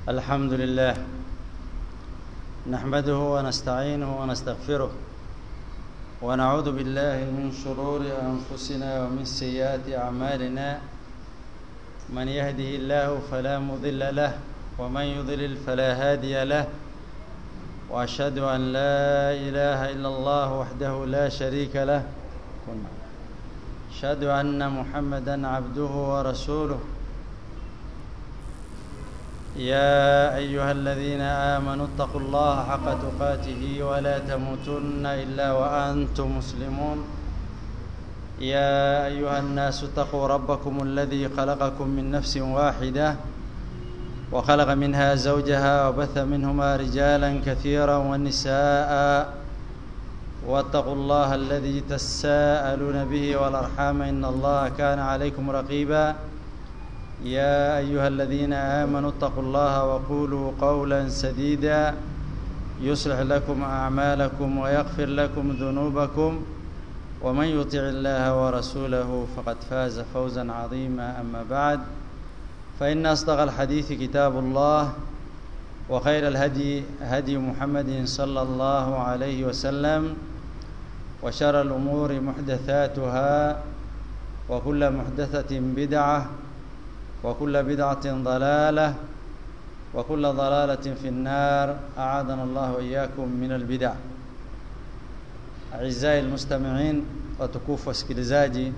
الحمد لله نحمده ونستعينه ونستغفره ونعوذ بالله من شرور أنفسنا ومن سيئات أعمالنا من يهده الله فلا مضل له ومن يضلل فلا هادي له وأشهد أن لا إله إلا الله وحده لا شريك له أشهد أن محمدا عبده ورسوله يا أيها الذين آمنوا اتقوا الله حق تقاته ولا تموتن إلا وأنتم مسلمون يا أيها الناس اتقوا ربكم الذي خلقكم من نفس واحدة وخلق منها زوجها وبث منهما رجالا كثيرا ونساء واتقوا الله الذي تساءلون به والأرحام إن الله كان عليكم رقيبا يا أيها الذين آمنوا اتقوا الله وقولوا قولا سديدا يصلح لكم أعمالكم ويغفر لكم ذنوبكم ومن يطع الله ورسوله فقد فاز فوزا عظيما أما بعد فإن أصدق الحديث كتاب الله وخير الهدي هدي محمد صلى الله عليه وسلم وشر الأمور محدثاتها وكل محدثة بدعة وكل بدعة ضلالة وكل ضلالة في النار أعاذنا الله وإياكم من البدع أعزائي المستمعين watukufu wasikilizaji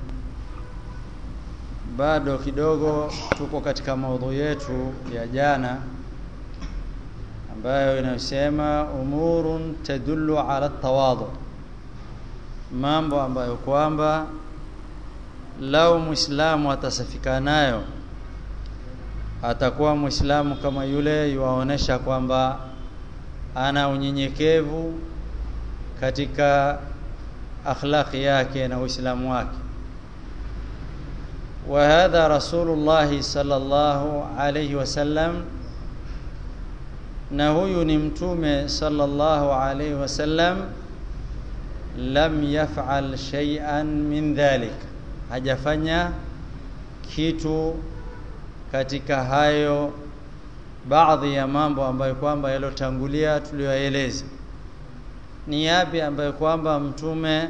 bado kidogo tuko katika maudhu yetu ya jana ambayo inayosema umurun tadullu ala tawadhu mambo ambayo kwamba lau muislamu atasafika nayo atakuwa muislamu kama yule yuwaonesha kwamba ana unyenyekevu katika akhlaqi yake na uislamu wake وهذا رسول الله صلى الله عليه وسلم na huyu ni mtume sallallahu alayhi wasallam lam yaf'al shay'an min dhalik hajafanya kitu katika hayo baadhi ya mambo ambayo kwamba yalotangulia tuliyoeleza ni yapi ambayo kwamba mtume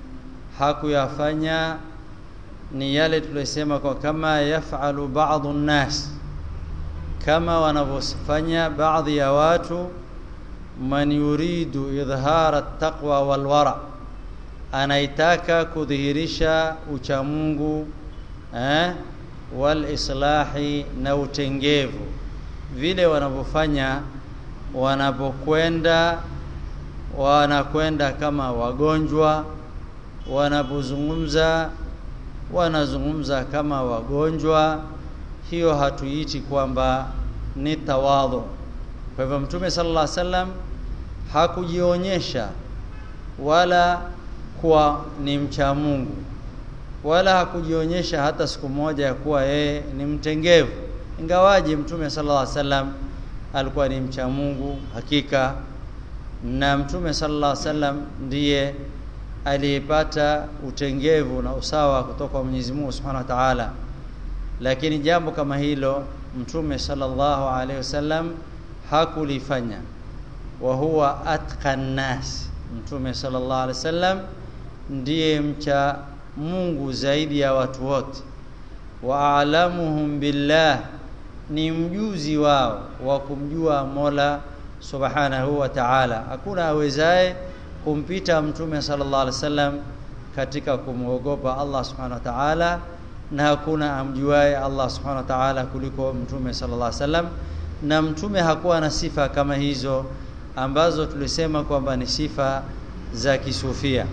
hakuyafanya ni yale tuliyosema kwa kama yafalu ba'dhu nnas kama wanavyofanya baadhi ya watu man yuridu idhara taqwa wal wara anaitaka kudhihirisha uchamungu eh wal islahi na utengevu vile wanavyofanya wanapokwenda wanakwenda kama wagonjwa wanapozungumza wanazungumza kama wagonjwa hiyo hatuiti kwamba ni tawadhu kwa hivyo mtume sallallahu alaihi wasallam hakujionyesha wala kuwa ni mcha Mungu wala hakujionyesha hata siku moja ya kuwa yeye ni mtengevu ingawaje mtume sallallahu alaihi wasallam alikuwa ni mcha Mungu hakika na mtume sallallahu alaihi wasallam ndiye aliyepata utengevu na usawa kutoka kwa Mwenyezi Mungu Subhanahu wa Ta'ala lakini jambo kama hilo mtume sallallahu alaihi wasallam hakulifanya wa huwa atqan nas mtume sallallahu alaihi wasallam ndiye mcha Mungu zaidi ya watu wote wa alamuhum billah ni mjuzi wao wa kumjua Mola subhanahu wa ta'ala hakuna awezaye kumpita mtume sallallahu alaihi wasallam katika kumwogopa Allah subhanahu wa ta'ala na hakuna amjuaye Allah subhanahu wa ta'ala kuliko mtume sallallahu alaihi wasallam na mtume hakuwa na sifa kama hizo ambazo tulisema kwamba ni sifa za kisufia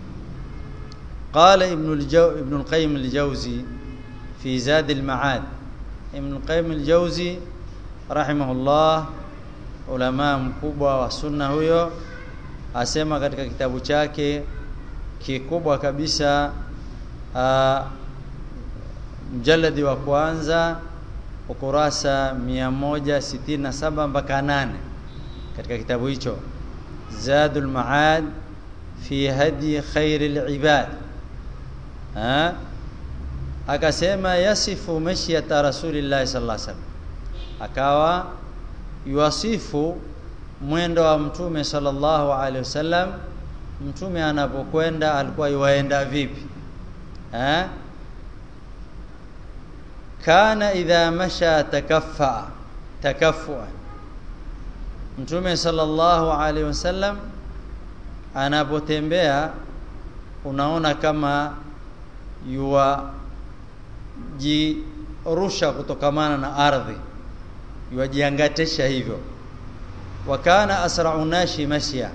قال ابن الجو ابن القيم الجوزي في زاد المعاد ابن القيم الجوزي رحمه الله ulama mkubwa wa sunna huyo asema katika kitabu chake kikubwa kabisa mjaladi wa kwanza ukurasa 167 mpaka 8 katika kitabu hicho Zadul Maad fi hadi khairil ibad ha akasema yasifu mashyata rasulillah sallallahu alaihi wasallam akawa yuwasifu mwendo wa mtume sallallahu alaihi wasallam mtume anapokwenda alikuwa yuwaenda vipi eh kana idha masha takaffa takaffua mtume sallallahu alaihi wasallam anapotembea unaona kama yua jirusha kutokamana na ardhi yuajiangatesha hivyo wakana asra'u nashi mashya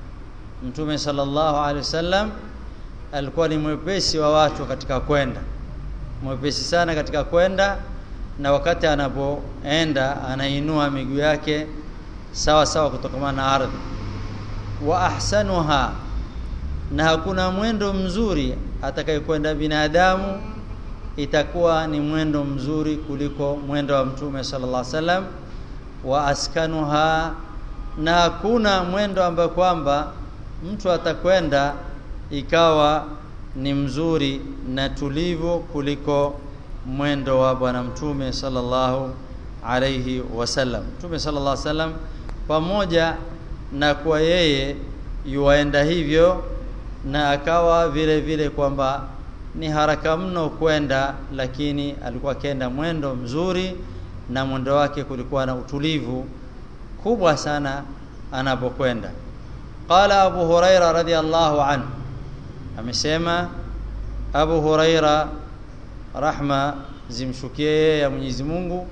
mtume sallallahu alaihi wasallam alikuwa ni mwepesi wa watu katika kwenda mwepesi sana katika kwenda na wakati anapoenda anainua miguu yake sawa sawa kutokamana na ardhi wa ahsanuha na hakuna mwendo mzuri atakayekwenda binadamu itakuwa ni mwendo mzuri kuliko mwendo wa mtume sallallahu alaihi wasallam wa askanuha na hakuna mwendo ambao kwamba mtu atakwenda ikawa ni mzuri na tulivu kuliko mwendo wa bwana mtume sallallahu alayhi wasallam mtume sallallahu alayhi wasallam pamoja na kwa yeye yuaenda hivyo na akawa vile vile kwamba ni haraka mno kwenda lakini alikuwa akienda mwendo mzuri na mwendo wake kulikuwa na utulivu kubwa sana anapokwenda qala abu huraira radhiallahu anhu amesema abu huraira rahma zimshukie ya Mwenyezi Mungu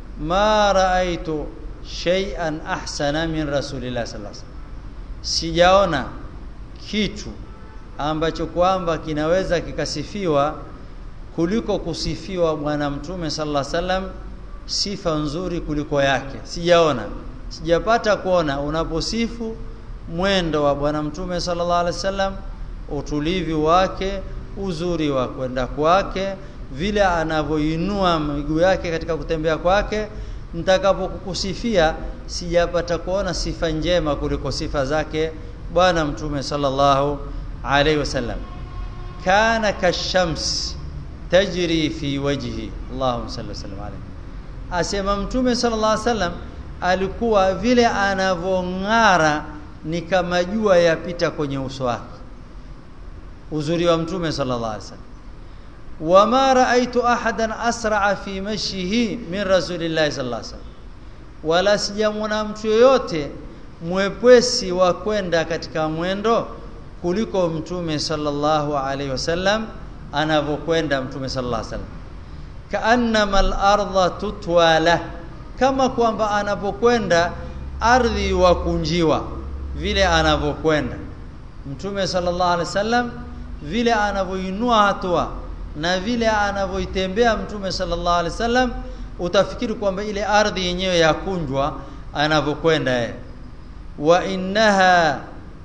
ma raaitu shay'an ahsana min rasulillah sallallahu alaihi wasallam sijaona kitu ambacho kwamba kinaweza kikasifiwa kuliko kusifiwa bwana mtume sallallahu alaihi wasallam sifa nzuri kuliko yake sijaona sijapata kuona unaposifu mwendo wa bwana mtume sallallahu alaihi wasallam utulivu wake uzuri wa kwenda kwake vile anavyoinua miguu yake katika kutembea kwake nitakapokukusifia sijapata kuona sifa njema kuliko sifa zake bwana mtume sallallahu alaihi wasallam kana kashams tajri fi wajhi Allahumma salli wasallam alayhi asema mtume sallallahu alaihi wasallam alikuwa vile anavong'ara ni kama jua yapita kwenye uso wake uzuri wa mtume sallallahu alaihi wasallam wama raaitu ahadan asraa fi mashihi min rasulillahi sallallahu alaihi wasallam wala sijamwona mtu yoyote mwepesi wa kwenda katika mwendo kuliko mtume sallallahu alaihi wasallam anavyokwenda mtume sallallahu alaihi wasallam kaannama al-ardha tutwala kama kwamba anapokwenda ardhi wakunjiwa vile anavyokwenda mtume sallallahu alaihi wasallam vile anavyoinua hatua na vile anavyoitembea mtume sallallahu alaihi wasallam utafikiri kwamba ile ardhi yenyewe yakunjwa anavyokwenda yeye wa innaha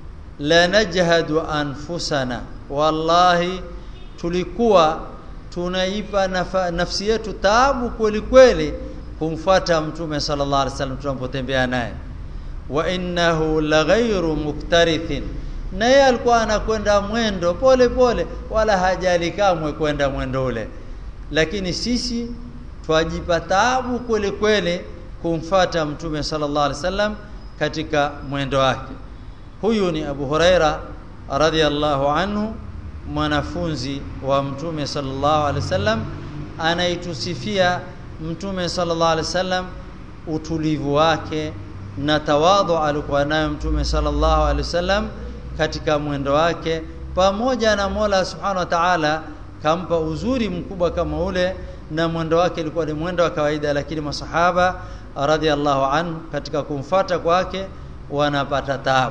lanajhadu anfusana wallahi tulikuwa tunaipa nafa, nafsi yetu taabu kweli kweli kumfuata mtume sallallahu alaihi wasallam tunapotembea naye wa innahu laghairu muktarithin na yeye alikuwa anakwenda mwendo pole pole wala hajali kamwe kwenda mwendo ule lakini sisi twajipa taabu kweli kweli kumfata mtume sallallahu alaihi wasallam katika mwendo wake huyu ni Abu Huraira radhiallahu anhu mwanafunzi wa mtume sallallahu alaihi wasallam anaitusifia mtume sallallahu alaihi wasallam utulivu wake na tawadhu alikuwa nayo mtume sallallahu alaihi wasallam katika mwendo wake pamoja na Mola Subhanahu wa Ta'ala kampa uzuri mkubwa kama ule na mwendo wake ilikuwa ni mwendo wa kawaida lakini masahaba radhiallahu anhu katika kumfata kwake wanapata taabu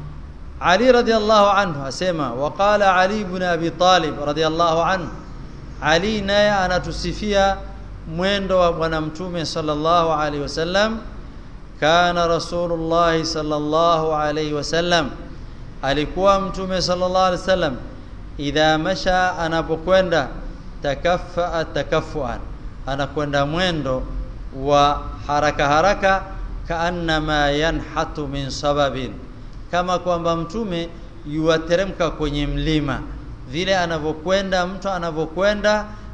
Ali radhiallahu anhu asema waqala Ali ibn Abi Talib radhiallahu anhu Ali naye anatusifia mwendo wa bwana mtume sallallahu alaihi wasallam kana rasulullah sallallahu alaihi wasallam alikuwa mtume sallallahu alaihi wasallam idha masha anapokwenda takaffa takaffuan anakwenda mwendo wa haraka haraka kaannama yanhatu min sababin kama kwamba mtume yuateremka kwenye mlima vile anavyokwenda mtu anavyokwenda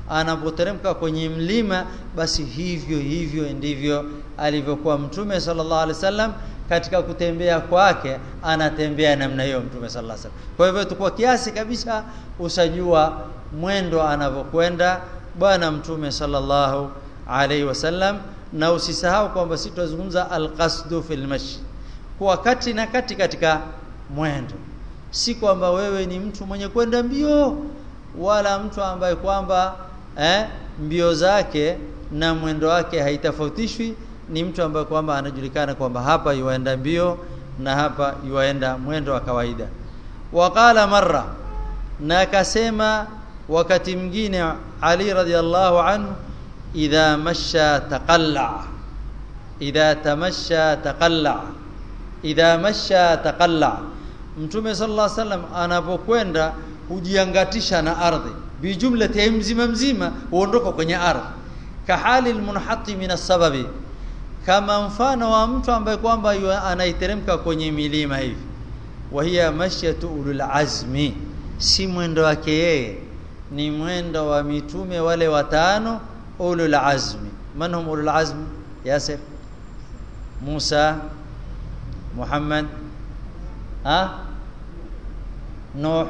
anapoteremka kwenye mlima basi hivyo hivyo ndivyo alivyokuwa mtume sallallahu alaihi wasallam katika kutembea kwake anatembea namna hiyo mtume sallallahu alaihi wasallam kwa hivyo tukua kiasi kabisa usajua mwendo anavyokwenda bwana mtume sallallahu alaihi wasallam na usisahau kwamba sisi tunazungumza alqasdu fil mashi kwa kati na kati katika mwendo si kwamba wewe ni mtu mwenye kwenda mbio wala mtu ambaye kwamba eh, mbio zake na mwendo wake haitofautishwi ni mtu ambaye kwamba anajulikana kwamba hapa yuaenda mbio na hapa yuaenda mwendo wa kawaida waqala marra na akasema wakati mwingine Ali radhiallahu anhu idha masha taqalla idha tamasha taqalla idha masha taqalla mtume sallallahu alaihi wasallam anapokwenda hujiangatisha na ardhi bijumlati mzima mzima huondoka kwenye ardhi kahali almunhati min sababi kama mfano wa mtu ambaye kwamba anaiteremka kwenye milima hivi wa hiya mashyatu ulul azmi si mwendo wake yeye ni mwendo wa mitume wale watano ulul azmi man hum ulul azmi yasir Musa Muhammad ha Nuh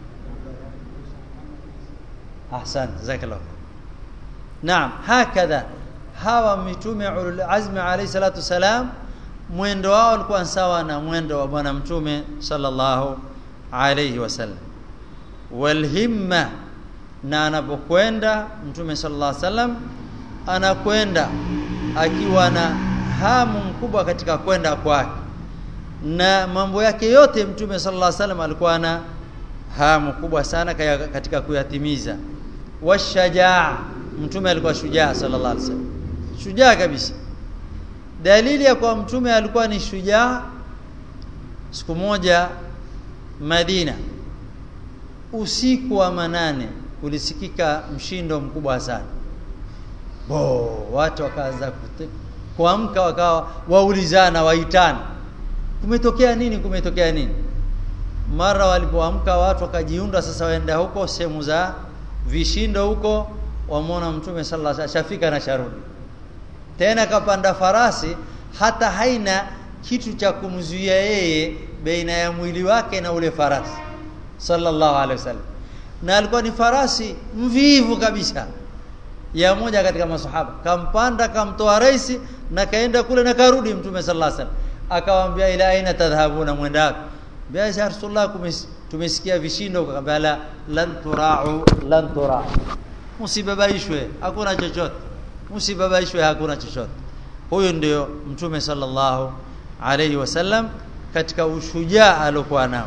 ahsan jazakallah naam hakadha hawa mitume ulul azmi alayhi salatu salam mwendo wao ulikuwa sawa na mwendo wa bwana mtume sallallahu alayhi wasallam walhimma na anapokwenda mtume sallallahu alayhi wasallam anakwenda akiwa na hamu mkubwa katika kwenda kwake na mambo yake yote mtume sallallahu alayhi wasallam alikuwa na hamu kubwa sana katika kuyatimiza washajaa mtume alikuwa shujaa sallallahu alayhi wasallam shujaa kabisa dalili ya kwa mtume alikuwa ni shujaa siku moja Madina usiku wa manane ulisikika mshindo mkubwa sana bo watu wakaanza kuamka wakawa waulizana waitana kumetokea nini kumetokea nini mara walipoamka watu wakajiunda sasa waenda huko sehemu za vishindo huko wamwona mtume sallallahu alaihi wasallam shafika na sharudi tena kapanda farasi hata haina kitu cha kumzuia yeye baina ya mwili wake na ule farasi sallallahu alaihi wasallam na alikuwa ni farasi mvivu kabisa ya moja katika masahaba kampanda kamtoa raisi na kaenda kule na karudi mtume sallallahu alaihi wasallam akamwambia ila aina tadhhabuna mwenda wapi biasa rasulullah tumesikia vishindo akamwambia la lan turau lan turau msibabaishwe hakuna chochote msibabaishwe hakuna chochote huyo ndio mtume sallallahu alayhi wasallam katika ushujaa alokuwa nao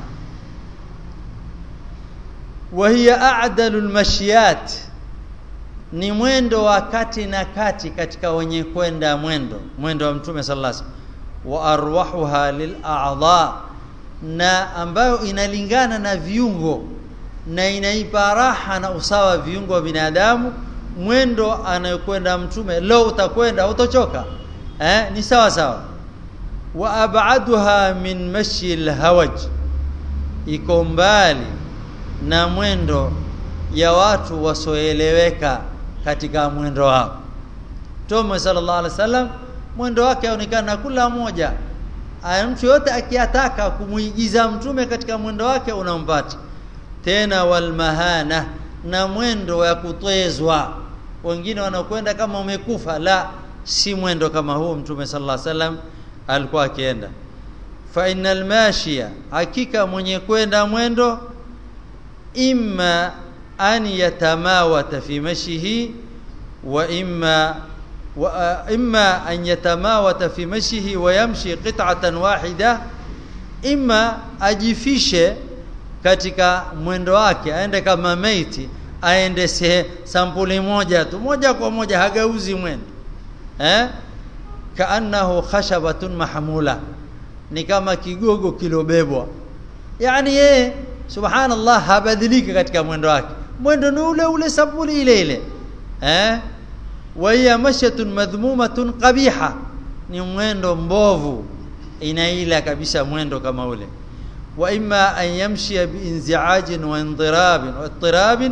wa hiya a'dalu almashiyat ni mwendo wa kati na kati katika wenye kwenda mwendo mwendo wa mtume sallallahu alayhi wasallam wa arwahuha lil'a'dha na ambayo inalingana na viungo na inaipa raha na usawa viungo vya binadamu mwendo anayokwenda mtume leo utakwenda utochoka eh ni sawa sawa wa ab'aduha min mashi alhawaj iko mbali na mwendo ya watu wasoeleweka katika mwendo wao Mtume sallallahu alaihi wasallam mwendo wake aonekana kula moja mtu yote akiyataka kumuigiza mtume katika mwendo wake unampata tena walmahana na mwendo wa kutwezwa wengine wanakwenda kama umekufa la si mwendo kama huu mtume sallallahu alaihi wasallam alikuwa akienda fa innal mashiya hakika mwenye kwenda mwendo imma an yatamawata fi mashihi wa imma wa imma an yatamawata fi mashihi wa yamshi qit'atan wahida imma ajifishe katika mwendo wake aende kama maiti aende se sampuli moja tu moja kwa moja hagauzi mwendo eh kaannahu khashabatun mahmula ni kama kigogo kilobebwa yani yeye subhanallah habadiliki katika mwendo wake mwendo ni ule ule sampuli ile ile eh wa hiya mashatun madhmumatun qabiha ni mwendo mbovu inaila kabisa mwendo kama ule wa imma an yamshi biinzi'ajin wa indirabin wa ittirabin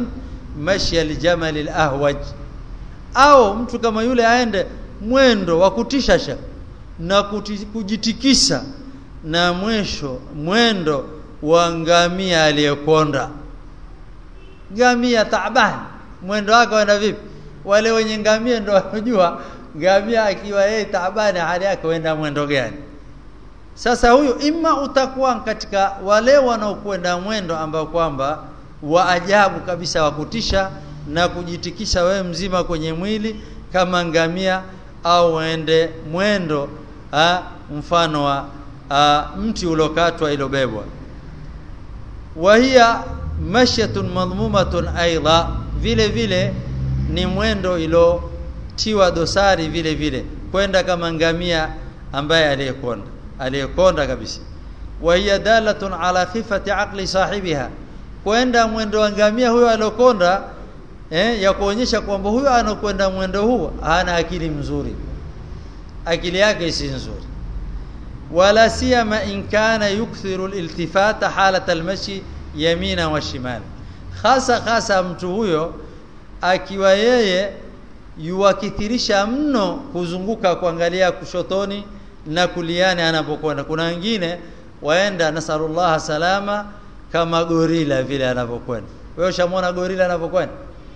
mashi aljamal alahwaj au mtu kama yule aende mwendo wa kutishasha na kuti, kujitikisa na mwisho mwendo wa ngamia aliyekonda ngamia taabani mwendo wake wenda vipi wale wenye ngamia ndio wanajua ngamia akiwa yeye taabani hali yake wenda mwendo gani sasa huyu ima utakuwa katika wale wanaokwenda mwendo ambao kwamba wa ajabu kabisa wa kutisha na kujitikisha wewe mzima kwenye mwili kama ngamia au uende mwendo ha, mfano wa ha, mti uliokatwa ilobebwa wa hiya mashyatun madhmumatun aidha vile vile ni mwendo ilotiwa dosari vile vile kwenda kama ngamia ambaye aliyekonda aliyekonda kabisa wa hiya dalatun ala khifati aqli sahibiha kwenda mwendo wa ngamia huyo aliokonda eh, ya kuonyesha kwamba huyo anakwenda mwendo huu hana akili mzuri akili yake si nzuri wala siyama in kana yukthiru aliltifata halat almashi yamina wa shimali hasa hasa mtu huyo akiwa yeye yuwakithirisha mno kuzunguka kuangalia kushotoni na kuliani anapokwenda kuna wengine waenda nasallallahu salama kama gorila vile anapokwenda wewe ushamwona gorila anapokwenda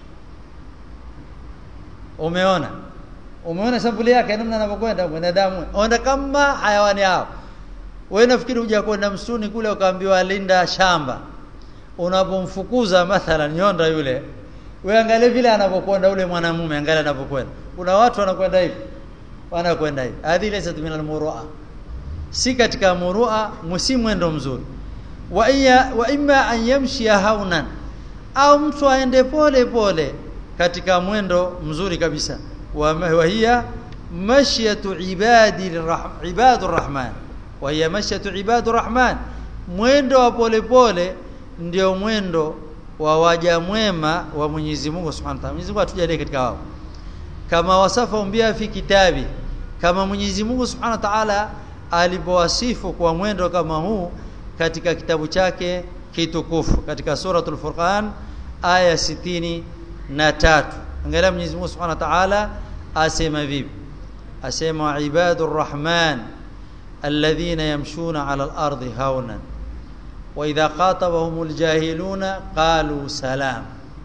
umeona umeona sampuli yake namna anapokwenda mwanadamu onda kama hayawani hao wewe nafikiri huja kwenda msituni kule ukaambiwa linda shamba unapomfukuza mathalan nyonda yule wewe angalia vile anapokwenda ule mwanamume angalia anapokwenda kuna watu wanakwenda hivi wanakwenda hivi hadhi laysa min almurua si katika murua msi mwendo mzuri wa iya wa imma an yamshi haunan au mtu aende pole pole katika mwendo mzuri kabisa wa hiya mashyatu ibadi ibadur rahman wa hiya mashyatu ibadur rahman mwendo wa pole pole ndio mwendo wa waja mwema wa Mwenyezi Mungu Subhanahu wa Ta'ala. Mwenyezi Mungu atujalie katika wao. Kama wasafa umbia fi kitabi, kama Mwenyezi Mungu Subhanahu wa Ta'ala alipowasifu kwa mwendo kama huu katika kitabu chake kitukufu katika suratul Furqan aya sitini na tatu. Angalia Mwenyezi Mungu Subhanahu wa Ta'ala asema vipi? Asema ibadur rahman alladhina yamshuna 'ala al-ardi hawnan واذا خاطبهم الجاهلون قالوا سلام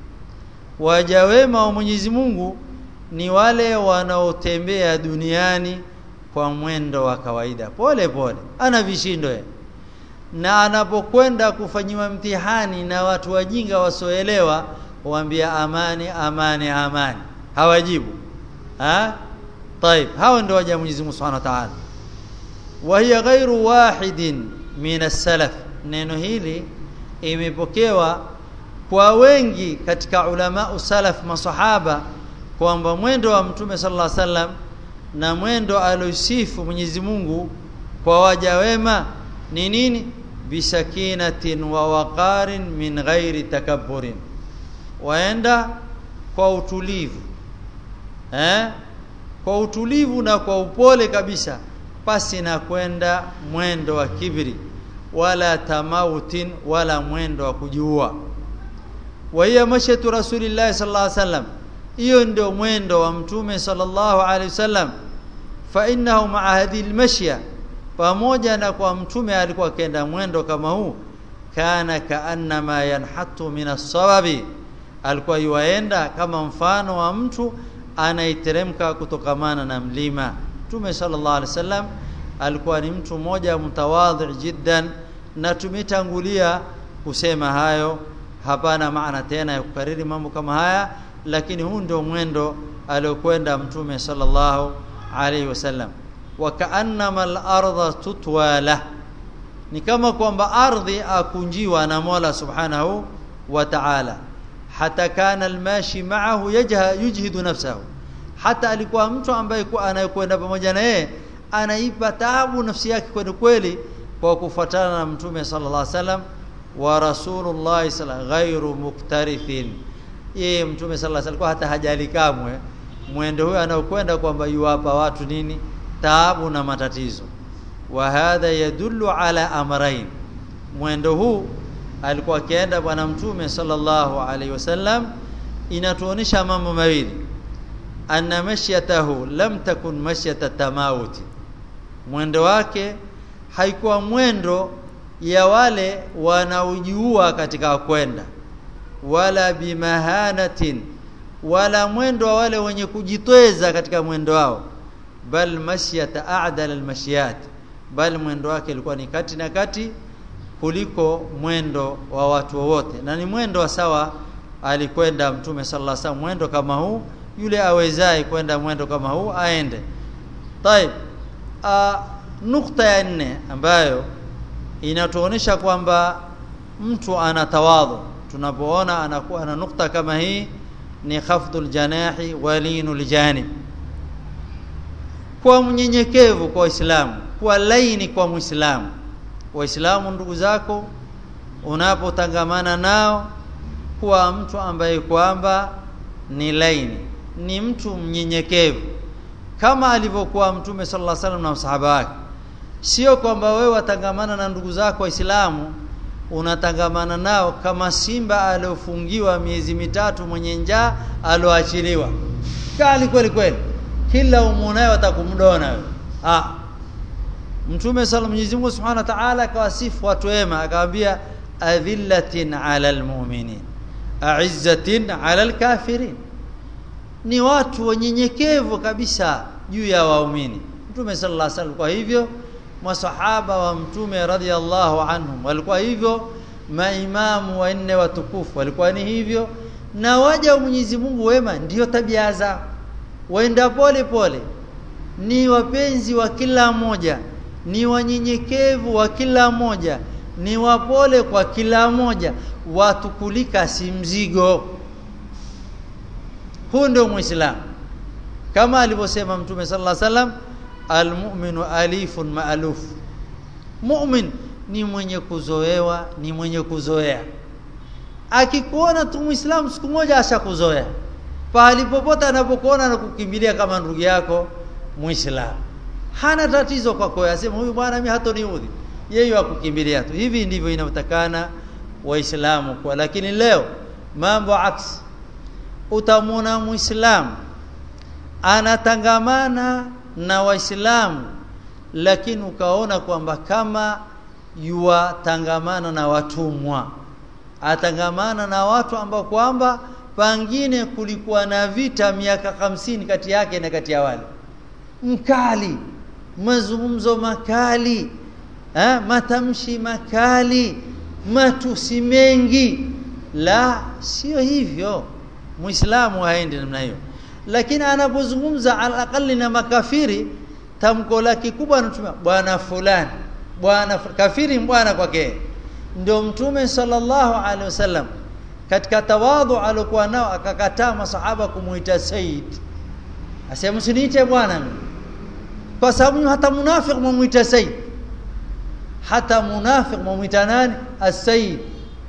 waja wema wa Mwenyezi Mungu ni wale wanaotembea duniani kwa mwendo wa kawaida pole pole ana vishindo ye. na anapokwenda kufanyiwa mtihani na watu wajinga wasoelewa huambia amani amani amani hawajibu ha طيب hao ndio waja Mwenyezi Mungu Subhanahu wa Ta'ala wa hiya ghairu wahidin min as-salaf neno hili imepokewa kwa wengi katika ulama usalaf masahaba kwamba mwendo wa mtume sallallahu alaihi wasallam na mwendo alosifu Mwenyezi Mungu kwa waja wema ni nini bisakinatin wa waqarin min ghairi takabburin waenda kwa utulivu eh kwa utulivu na kwa upole kabisa pasi na kwenda mwendo wa kibri wala tamautin wala mwendo wa kujiua wa hiya mashatu rasulillahi sallallahu alaihi wasallam hiyo ndio mwendo wa mtume sallallahu alaihi wasallam fa innahu ma'a hadhihi almashya pamoja na kwa mtume alikuwa akenda mwendo kama huu kana kaannama yanhatu min as-sawabi alikuwa yuaenda kama mfano wa mtu anaiteremka kutokamana na mlima mtume sallallahu alaihi wasallam alikuwa ni mtu mmoja mtawadhi jiddan na tumetangulia kusema hayo hapana maana tena ya kukariri mambo kama haya lakini huu ndio mwendo aliokwenda mtume sallallahu alaihi wasallam wa kaannama al-ardha tutwala ni kama kwamba ardhi akunjiwa na Mola subhanahu wa ta'ala hata kana almashi ma'ahu yajha yujhidu nafsahu hata alikuwa mtu ambaye anayekwenda pamoja na yeye anaipa taabu nafsi yake kweli kweli kwa kufuatana na mtume sallallahu alaihi wasallam wa rasulullah sallallahu ghairu muktarithin yeye mtume sallallahu alaihi wasallam hata hajali kamwe mwendo huyo anaokwenda kwamba yuwapa watu nini taabu na matatizo wa hadha yadullu ala amrayn mwendo huu alikuwa akienda bwana mtume sallallahu alaihi wasallam inatuonesha mambo mawili anna mashyatahu lam takun mashyata tamawuti mwendo wake haikuwa mwendo ya wale wanaojiua katika kwenda wala bimahanatin wala mwendo wa wale wenye kujitweza katika mwendo wao bal mashyata a'dal almashyat bal mwendo wake ilikuwa ni kati na kati kuliko mwendo wa watu wote na ni mwendo wa sawa alikwenda mtume sallallahu alaihi wasallam mwendo kama huu yule awezaye kwenda mwendo kama huu aende طيب nukta ya nne ambayo inatuonesha kwamba mtu ana tawadhu tunapoona anakuwa na nukta kama hii ni khafdul janahi walinul janib kwa mnyenyekevu kwa Uislamu kwa laini kwa Muislamu waislamu ndugu zako unapotangamana nao kuwa mtu ambaye kwamba ni laini ni mtu mnyenyekevu kama alivyokuwa mtume sallallahu alaihi wasallam na msahaba wake sio kwamba wewe watangamana na ndugu zako waislamu unatangamana nao kama simba aliofungiwa miezi mitatu mwenye njaa aloachiliwa kali kweli kweli kila umunaye watakumdona wewe ah Mtume sala Mwenyezi Mungu Subhanahu wa Ta'ala akawasifu watu wema akamwambia adhillatin 'alal mu'minin a'izzatin 'alal kafirin ni watu wanyenyekevu kabisa juu ya waumini Mtume sallallahu alaihi wasallam kwa hivyo masahaba wa Mtume radhiallahu anhum walikuwa hivyo maimamu wanne watukufu walikuwa ni hivyo na waja wa Mwenyezi Mungu wema ndiyo tabia zao waenda pole pole ni wapenzi wa kila mmoja ni wanyenyekevu wa kila moja ni wapole kwa kila moja watukulika si mzigo huu ndio muislamu kama alivyosema mtume sallallahu alaihi wasallam almu'minu alifun ma'aluf mu'min ni mwenye kuzoewa ni mwenye kuzoea akikuona tu muislamu siku moja ashakuzoea pahali popote anapokuona na kukimbilia kama ndugu yako muislamu hana tatizo kwako asema huyu bwana mimi hatoniudhi yeye akukimbilia tu hivi ndivyo inatakana waislamu kwa lakini leo mambo aksi utamwona muislamu anatangamana na waislamu lakini ukaona kwamba kama yuwatangamana na watumwa atangamana na watu ambao kwamba pangine kulikuwa na vita miaka hamsini kati yake na kati ya wale mkali mazungumzo makali ha? matamshi makali matusi mengi la sio hivyo muislamu haendi namna hiyo lakini anapozungumza alaqali na makafiri tamko lake kubwa anatumia bwana fulani bwana kafiri bwana kwake ndio mtume sallallahu alaihi wasallam katika tawadhu alikuwa nao akakataa masahaba kumuita sayyid asema msiniite bwana kwa sababu hata munafiq mumuita sayyid hata munafiq mumuita nani as-sayyid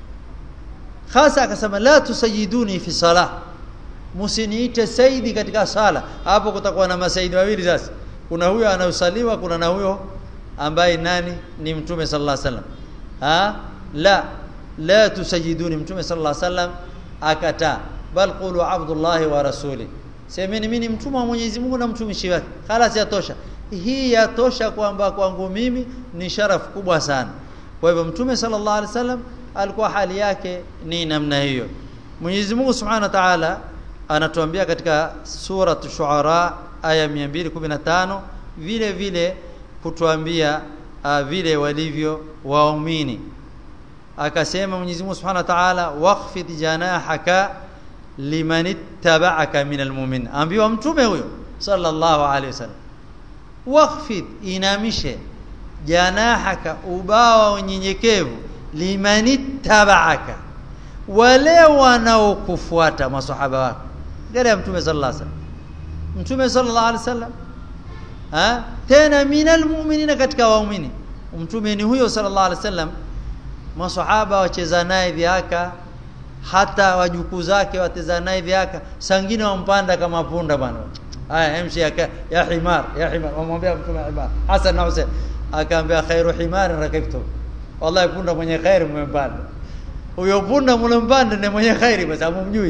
hasa akasema la tusayiduni fi salah msiniite saidi katika sala hapo kutakuwa na masaidi wawili sasa kuna huyo anausaliwa kuna na huyo ambaye nani ni mtume sallallahu alaihi wasallam ha la la tusayiduni mtume sallallahu alaihi wasallam akataa bal qulu abdullah wa rasuli semeni mimi ni mtumwa wa Mwenyezi Mungu na mtumishi wake خلاص yatosha hii yatosha kwamba kwangu mimi ni sharafu kubwa sana kwa hivyo mtume sallallahu alaihi wasallam alikuwa hali yake ni namna hiyo Mwenyezi Mungu Subhanahu wa Ta'ala anatuambia katika sura Shuara aya 215 vile vile kutuambia uh, vile walivyo waumini akasema Mwenyezi Mungu Subhanahu wa Ta'ala waqfid janahaka liman ittaba'aka minal mu'min ambiwa mtume huyo sallallahu alaihi wasallam waqfid inamishe janahaka ubawa unyenyekevu liman ittaba'aka wale wanaokufuata maswahaba wako gari mtume sallallahu alaihi wasallam mtume sallallahu alaihi wasallam ha tena minal mu'minina katika waumini mtume ni huyo sallallahu alaihi wasallam maswahaba wacheza naye viaka hata wajukuu zake wateza naye viaka sangine wampanda kama punda bwana haya emshi ya, ya himar ya himar wamwambia mtume himar Hasan na Hussein akaambia khairu himar rakibtu wallahi punda mwenye khairi mmempanda huyo punda mlompanda ni mwenye khairi kwa sababu mjui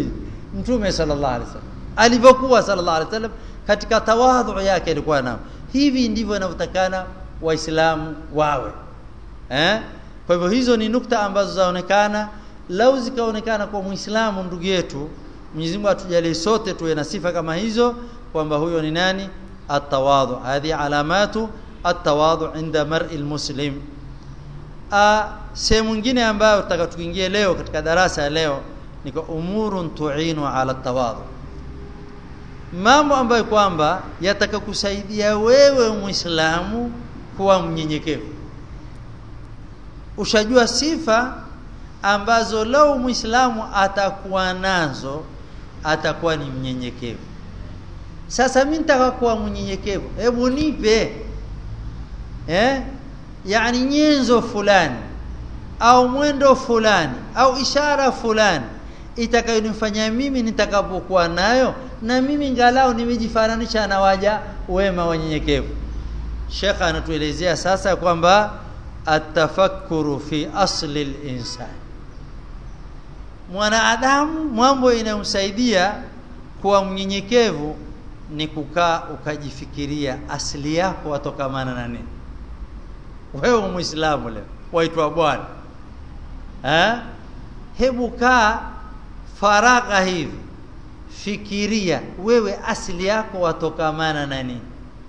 mtume sallallahu alaihi wasallam alivyokuwa sallallahu alaihi wasallam katika tawadhu yake alikuwa nao hivi ndivyo inavyotakana waislamu wawe eh kwa hivyo hizo ni nukta ambazo zaonekana lau zikaonekana kwa muislamu ndugu yetu Mwenyezi Mungu atujalie sote tuwe na sifa kama hizo kwamba huyo ni nani atawadhu hadhi alamatu atawadhu inda mar'i almuslim sehemu nyingine ambayo tutaka tuingie leo katika darasa ya leo ni kwa umurun tu'inu ala tawadhu mambo ambayo kwamba yatakakusaidia wewe muislamu kuwa mnyenyekevu ushajua sifa ambazo lau muislamu atakuwa nazo atakuwa ni mnyenyekevu sasa mimi nitaka kuwa mnyenyekevu hebu nipe eh yani nyenzo fulani au mwendo fulani au ishara fulani itakayonifanya mimi nitakapokuwa nayo na mimi ngalau nimejifananisha na waja wema wanyenyekevu Sheikh anatuelezea sasa kwamba atafakkuru fi asli al-insan mwanadamu mambo inayomsaidia kuwa mnyenyekevu ni kukaa ukajifikiria asili yako watokamana na nini wewe muislamu leo waitwa bwana eh hebu kaa faragha hivi fikiria wewe asili yako watokamana na nini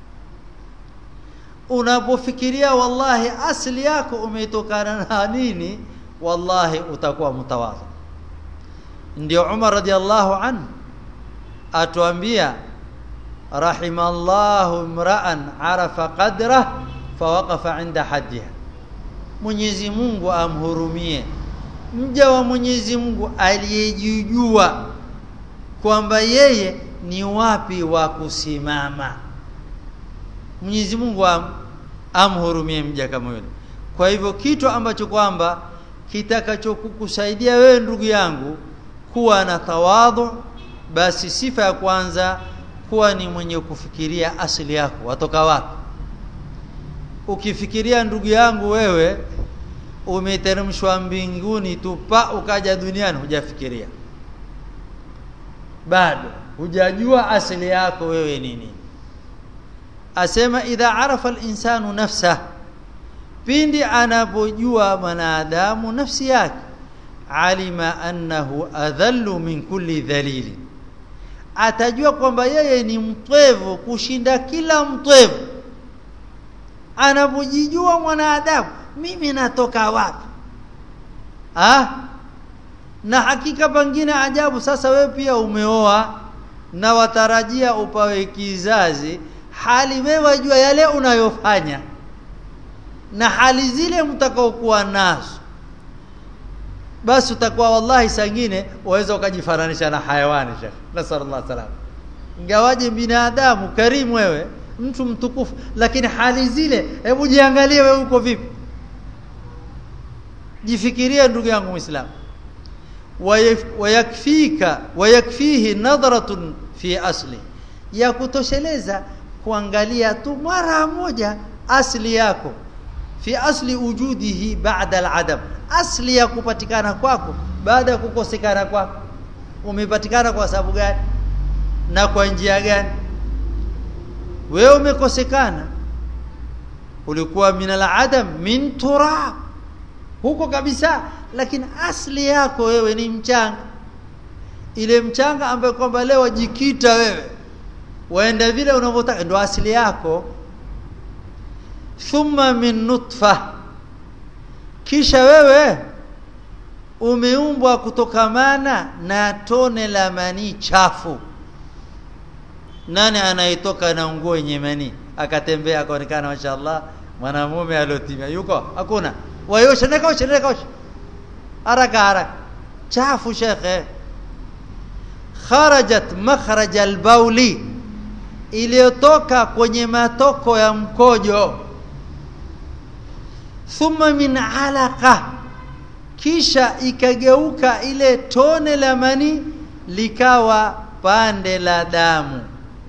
unapofikiria wallahi asili yako umetokana na nini wallahi utakuwa mtawadhi ndio Umar radhiallahu anhu atuambia rahimallahu imra'an arafa qadrah fawaqafa inda hajjiha Mwenyezi Mungu amhurumie mja wa Mwenyezi Mungu aliyejijua kwamba yeye ni wapi wa kusimama Mwenyezi Mungu am, amhurumie mja kama yule kwa hivyo kitu ambacho kwamba kitakachokukusaidia wewe ndugu yangu kuwa na tawadhu basi sifa ya kwanza kuwa ni mwenye kufikiria asili yako watoka wapi ukifikiria ndugu yangu wewe umeteremshwa mbinguni tu pa ukaja duniani hujafikiria bado hujajua asili yako wewe nini asema idha arafa al-insanu nafsa pindi anapojua mwanadamu nafsi yake alima annahu adhallu min kulli dhalili atajua kwamba yeye ni mtwevu kushinda kila mtwevu anapojijua mwanadamu mimi natoka wapi ah na hakika pengine ajabu sasa wewe pia umeoa na watarajia upawe kizazi hali wewe wajua yale unayofanya na hali zile mtakaokuwa nazo basi utakuwa wallahi sangine waweza ukajifananisha na hayawani shekh nasallallahu salam ingawaje binadamu karimu wewe mtu mtukufu lakini hali zile hebu jiangalie wewe uko vipi jifikirie ndugu yangu muislamu wayakfika wayakfihi nadratun fi asli ya kutosheleza kuangalia tu mara moja asli yako fi asli wujudihi ba'da al-adam asli ya kupatikana kwako baada ya kukosekana kwako umepatikana kwa sababu gani na kwa njia gani wewe umekosekana ulikuwa min al-adam min turab huko kabisa lakini asli yako wewe ni mchanga ile mchanga ambayo kwamba leo jikita wewe waenda vile unavyotaka ndo asili yako thumma min nutfa kisha wewe umeumbwa kutokamana na tone la manii chafu nani anayetoka na nguo yenye manii akatembea akaonekana mashaallah mwanamume aliotimia yuko hakuna wayosha nekaosha nekaosha haraka haraka chafu shekhe kharajat makhraj albauli iliyotoka kwenye matoko ya mkojo thumma min alaqa kisha ikageuka ile tone la mani likawa pande la damu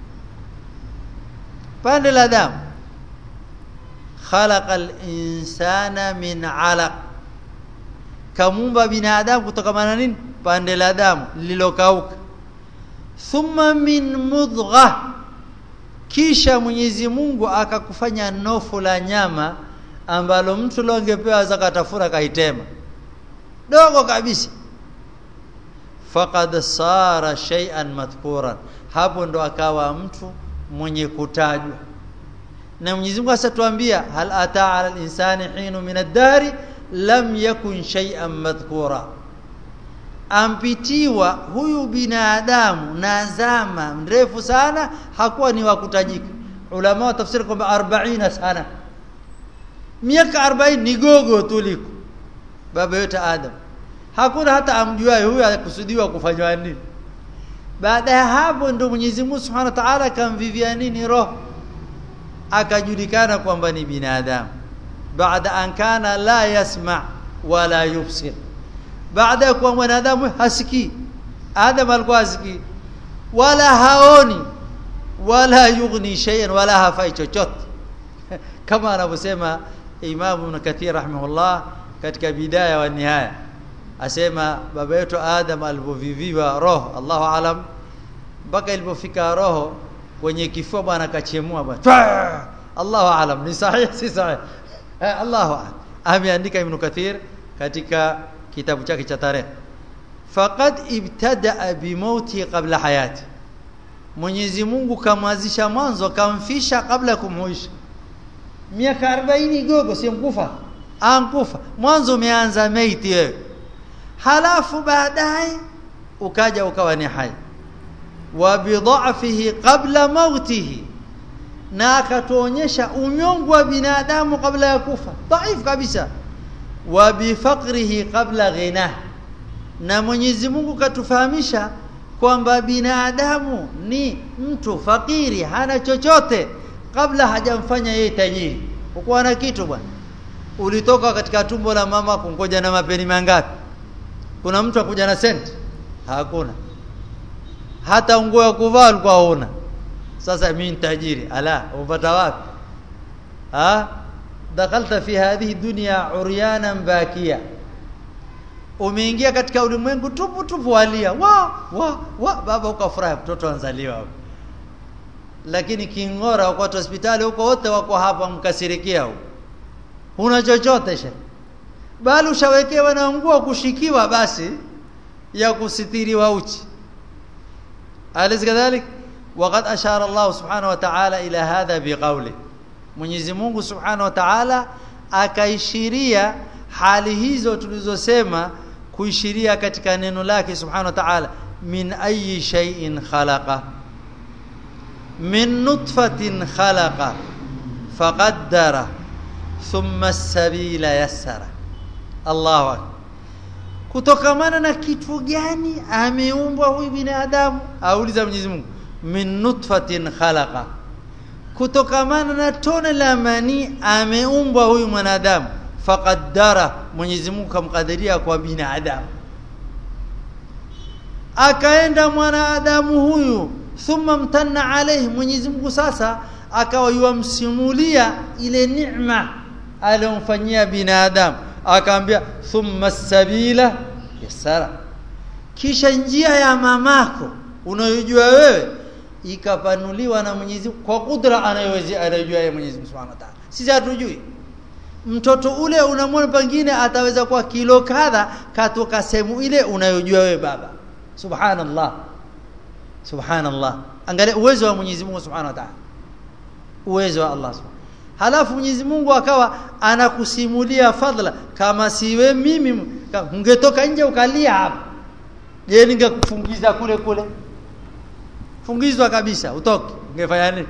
pande la damu khalaqa al-insana min alaq kamumba binadamu kutokana nini pande la damu lililokauka thumma min mudgha kisha Mwenyezi Mungu akakufanya nofu la nyama ambalo mtu leo angepewa zakatafura kaitema dogo kabisa faqad sara shay'an madhkuran hapo ndo akawa mtu mwenye kutajwa na Mwenyezi Mungu asatuambia hal ata ala al-insani hinu min ad-dari lam yakun shay'an madhkura ampitiwa huyu binadamu na zama mrefu sana hakuwa ni wa kutajika ulama wa tafsiri kwamba 40 sana miaka 40 ni gogo tuliko baba yote Adam hakuna hata amjuaye huyu akusudiwa kufanywa nini baada ya hapo ndo Mwenyezi Mungu Subhanahu wa Ta'ala akamvivia nini roho akajulikana kwamba ni binadamu baada an kana la yasma wala yubsir baada ya kuwa mwanadamu hasikii Adam alikuwa hasikii wala haoni wala yughni shay'an wala hafai chochote kama anavyosema Imam Ibn Kathir rahimahullah katika bidaya wa nihaya asema baba yetu Adam alipoviviwa roho Allahu alam mpaka ilipofika roho kwenye kifua bwana akachemua bwana Allahu alam ni sahihi si sahihi eh, Allahu alam ameandika Ibn Kathir katika kitabu chake cha tarehe faqad ibtada bimauti qabla hayati Mwenyezi Mungu kamwazisha mwanzo kamfisha kabla kumuisha miaka 40 gogo si mkufa ankufa mwanzo umeanza maiti wewe halafu baadaye ukaja ukawa ni hai wa bidhafihi qabla mautihi na akatuonyesha unyongu wa binadamu kabla ya kufa dhaifu kabisa wa bifaqrihi qabla ghina na Mwenyezi Mungu katufahamisha kwamba binadamu ni mtu fakiri hana chochote kabla hajamfanya yeye tajiri ukuwa na kitu bwana ulitoka katika tumbo la mama kungoja na mapeni mangapi kuna mtu akuja na senti hakuna hata nguo ya kuvaa alikuwa huna sasa mimi tajiri ala upata wapi ha dakalta fi hadhihi dunya uryanan bakia umeingia katika ulimwengu tupu tupu walia wa wa wa baba ukafurahi mtoto anzaliwa lakini kingora uko hospitali huko wote wako hapa mkasirikia huko huna chochote she bali ushawekewa na nguo kushikiwa basi ya kusitiriwa uchi alis kadhalik وقد أشار الله سبحانه وتعالى إلى هذا بقوله Mwenyezi Mungu Subhanahu wa Ta'ala akaishiria hali hizo tulizosema kuishiria katika neno lake Subhanahu wa Ta'ala min ayi shay'in khalaqa min nutfatin khalaqa faqaddara thumma as-sabila yassara Allahu akbar kutokamana na kitu gani ameumbwa huyu binadamu auliza Mwenyezi Mungu min nutfatin khalaqa kutokamana na tone la mani ameumbwa huyu mwanadamu faqaddara Mwenyezi Mungu kamkadiria kwa binadamu akaenda mwanadamu huyu thumma mtanna alayhi Mwenyezi Mungu sasa akawa yuamsimulia ile neema aliyomfanyia binadamu akaambia thumma sabila yasara kisha njia ya mamako unayojua wewe ikapanuliwa na Mwenyezi kwa kudra anayoweza anayojua yeye Mwenyezi Mungu Subhanahu wa Ta'ala sisi hatujui mtoto ule unamwona pengine ataweza kuwa kilo kadha katoka sehemu ile unayojua wewe baba subhanallah subhanallah angalia uwezo wa Mwenyezi Mungu Subhanahu wa Ta'ala uwezo wa Allah Subhanahu halafu Mwenyezi Mungu akawa anakusimulia fadhila kama siwe mimi ungetoka nje ukalia hapa je ningekufungiza kule kule fungizwa kabisa utoke ungefanya nini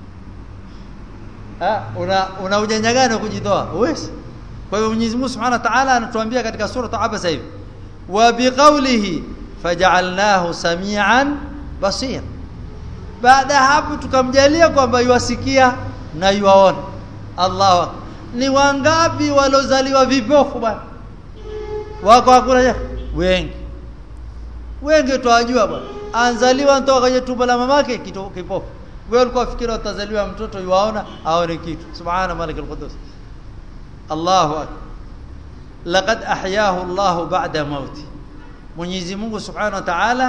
ah una una ujanja gani kujitoa uwezi kwa hivyo Mwenyezi Mungu Subhanahu wa Ta'ala anatuambia katika sura Abasa hivi wa biqaulihi faj'alnahu samian basir baada hapo tukamjalia kwamba yuwasikia na yuwaona Allah ni wangapi walozaliwa vipofu bwana wako hakuna wengi wengi tuwajua bwana anzaliwa ntoka kwenye tumbo la mamake kipofu wewe ulikuwa fikira utazaliwa mtoto yuaona aone kitu subhana malik alqudus Allahu akbar laqad ahyahu Allah ba'da mauti Mwenyezi Mungu subhanahu wa ta'ala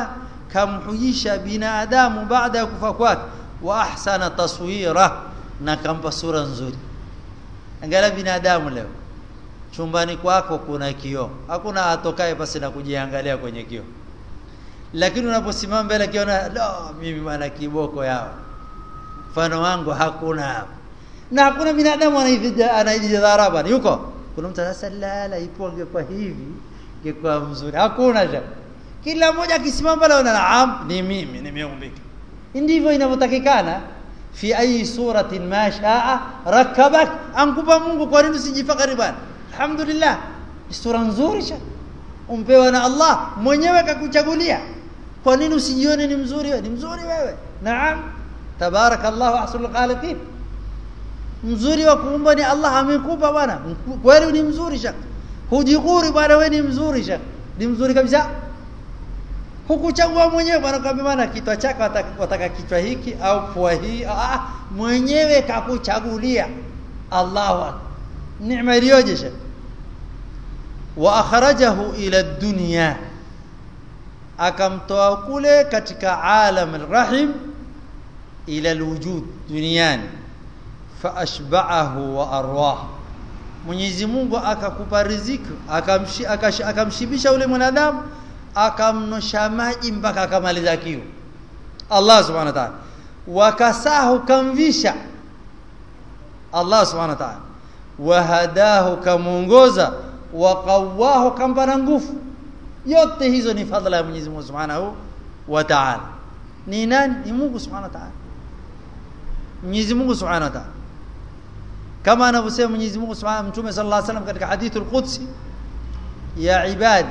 kamhujisha binadamu baada ya kufa kwake wa ahsana taswira na kampa sura nzuri angalia binadamu leo chumbani kwako kuna kioo hakuna atokaye basi na kujiangalia kwenye kioo lakini unaposimama mbele kiona lo mimi bwana kiboko yao mfano wangu hakuna hapo na hakuna binadamu anajidharaba yuko kuna mtu sasa lala ipo angekuwa hivi ingekuwa mzuri hakuna ja kila mmoja akisimama pale ana naam ni mimi nimeumbika ndivyo inavyotakikana fi ayi suratin ma shaa rakabak ankupa Mungu kwa nini usijifakari bwana alhamdulillah ni sura nzuri cha umpewa na Allah mwenyewe kakuchagulia kwa nini usijione ni mzuri wewe ni mzuri wewe naam tabarakallahu ahsanul khaliqin mzuri wa kuumba ni Allah amekupa bwana kweli ni mzuri shaka hujikuri bwana wewe ni mzuri shaka ni mzuri kabisa hukuchagua mwenyewe bwana kwa maana kichwa chako wataka kichwa hiki au pua hii ah mwenyewe kakuchagulia Allahu akbar neema iliyoje shaka wa akhrajahu ila dunya akamtoa kule katika alam alrahim ila alwujud duniani faashba'ahu wa arwah Mwenyezi Mungu akakupa riziki akamshi, akash, akamshibisha ule mwanadamu akamnosha maji mpaka akamaliza kiu Allah subhanahu wa ta'ala wakasahu kamvisha Allah subhanahu wa ta'ala wahadahu kamuongoza waqawahu kampa na nguvu yote hizo ni fadhila ya Mwenyezi Mungu subhanahu wa ta'ala ni nani ni Mungu subhanahu wa ta'ala Mwenyezi Mungu subhanahu wa ta'ala kama anavyosema Mwenyezi Mungu Subhanahu Mtume sallallahu alaihi wasallam katika hadithul Qudsi ya ibadi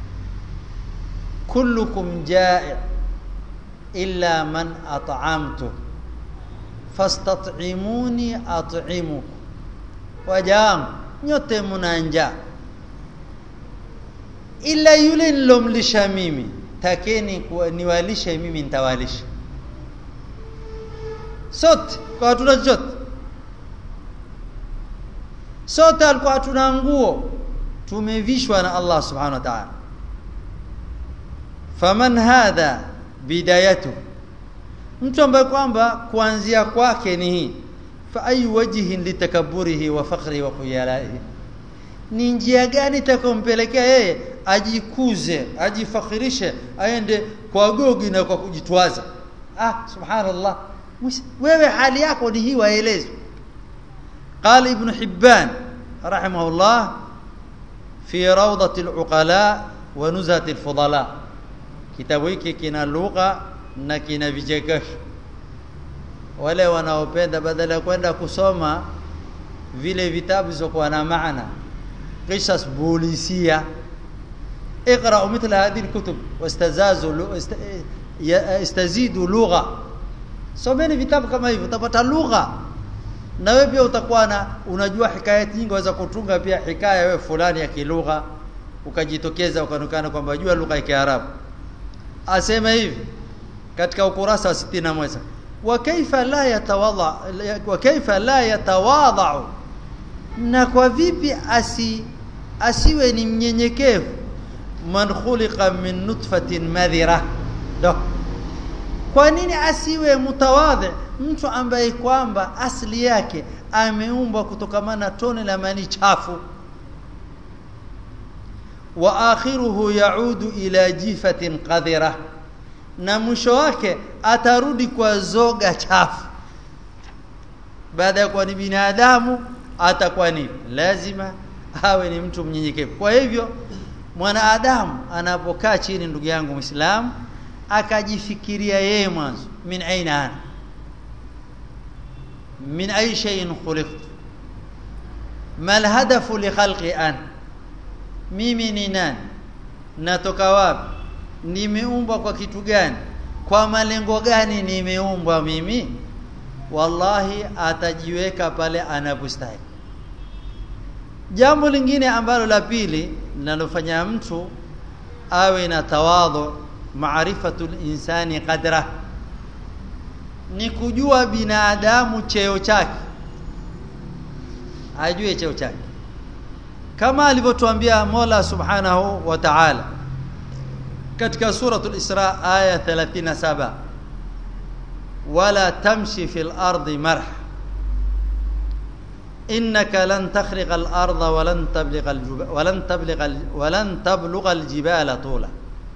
kullukum ja'i illa man at'amtu fastat'imuni at'imukum wajam nyote mna njaa ila yule nilomlisha mimi takeni niwalishe mimi nitawalisha sote kwa hatuna chochote sote alikuwa hatuna nguo tumevishwa na Allah subhanahu wa ta'ala faman hadha bidayatu mtu ambaye kwamba kuanzia kwake ni hii fa ayu wajhin litakaburihi wa fakhri wa khuyalaihi ni njia gani itakompelekea yeye ajikuze ajifakhirishe aende kwa gogi na kwa kujitwaza ah subhanallah wewe hali yako ni hii waelezwe قال ابن حبان رحمه الله في روضة العقلاء ونزهة الفضلاء kitabu hiki kina lugha na kina vichekesho wale wanaopenda badala ya kwenda kusoma vile vitabu zisizokuwa na maana qisas bulisia اقرأوا مثل هذه الكتب واستزازوا استزيدوا لغة someni vitabu kama hivyo utapata lugha na wewe pia utakuwa na unajua hikaya nyingi waweza kutunga pia hikaya wewe fulani ya kilugha ukajitokeza ukanukana kwamba unajua lugha ya Kiarabu asema hivi katika ukurasa wa 61 wa kaifa la yatawadha wa kaifa la yatawadha na kwa vipi asi asiwe ni mnyenyekevu man khuliqa min nutfatin madhira ndo kwa nini asiwe mutawadhi mtu ambaye kwamba asili yake ameumbwa kutokamana na tone la mani chafu wa akhiruhu yaudu ila jifatin qadhira na mwisho wake atarudi kwa zoga chafu baada ya kuwa ni binadamu atakuwa ni lazima awe ni mtu mnyenyekevu kwa hivyo mwanadamu anapokaa chini ndugu yangu Muislamu akajifikiria yeye mwanzo min aina ana min ay shay'in khuliqtu mal hadafu li khalqi an mimi ni nani natoka wapi nimeumbwa kwa kitu gani kwa malengo gani nimeumbwa mimi wallahi atajiweka pale anapostahili jambo lingine ambalo la pili linalofanya mtu awe na tawadhu maarifatul insani qadra ni kujua binadamu cheo chake ajue cheo chake kama alivyotuambia Mola Subhanahu wa Ta'ala katika suratul Isra aya 37 wala tamshi fil ardi marh innaka lan takhriqa al arda wa lan tabligha al wa lan tabligha wa lan tablugha al jibala tula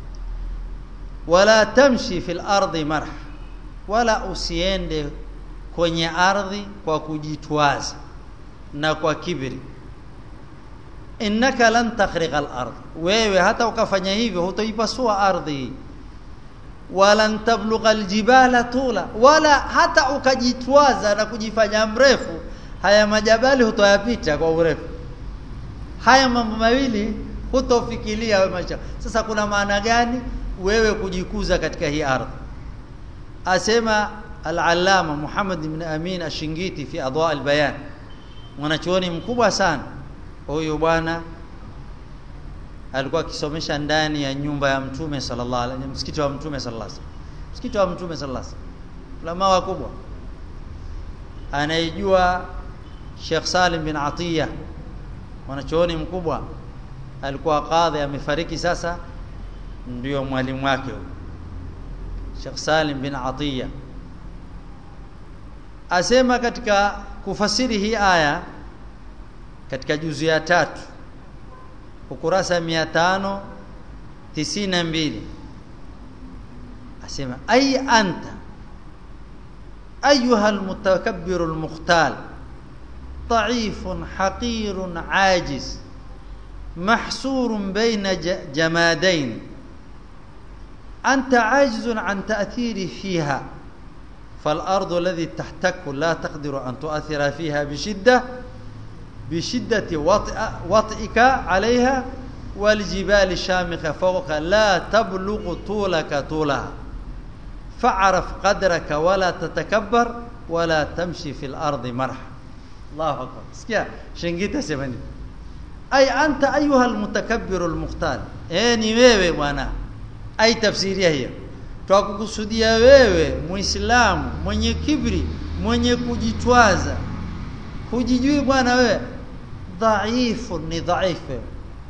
wala tamshi fil ardi marh wala usiende kwenye ardhi kwa kujitwaza na kwa kibri innaka lan takhriqa al-ard wewe hata ukafanya hivyo hutoipasua ardhi wala tablugha al-jibala tula wala hata ukajitwaza na kujifanya mrefu haya majabali hutoyapita kwa urefu haya mambo mawili hutofikiria wewe maisha sasa kuna maana gani wewe kujikuza katika hii ardhi asema al-allama Muhammad ibn Amin Ashingiti fi adwa al-bayan mwanachuoni mkubwa sana huyu bwana alikuwa akisomesha ndani ya nyumba ya mtume sallallahu alaihi wasallam msikiti wa mtume sallallahu alaihi wasallam msikiti wa mtume sallallahu alaihi wasallam ulama wakubwa anaijua Sheikh Salim bin Atiya mwanachuoni mkubwa alikuwa kadhi amefariki sasa ndio mwalimu wake huyo Sheikh Salim bin Atiya asema katika kufasiri hii aya katika juzu ya tatu ukurasa 592 asema ay anta ayuha almutakabbir almukhtal ضعيف حقير عاجز محصور بين جمادين أنت عاجز عن تأثير فيها فالأرض الذي تحتك لا تقدر أن تؤثر فيها بشدة بشدة وطئ وطئك عليها والجبال الشامخة فوقك لا تبلغ طولك طولها فاعرف قدرك ولا تتكبر ولا تمشي في الأرض مرحا الله أكبر اسكيا شنجيتا سيماني أي أنت أيها المتكبر المختال يعني wewe bwana ai tafsiria hiyo twakukusudia wewe muislamu mwenye kibri mwenye kujitwaza hujijui bwana wewe dhaifu ni dhaifu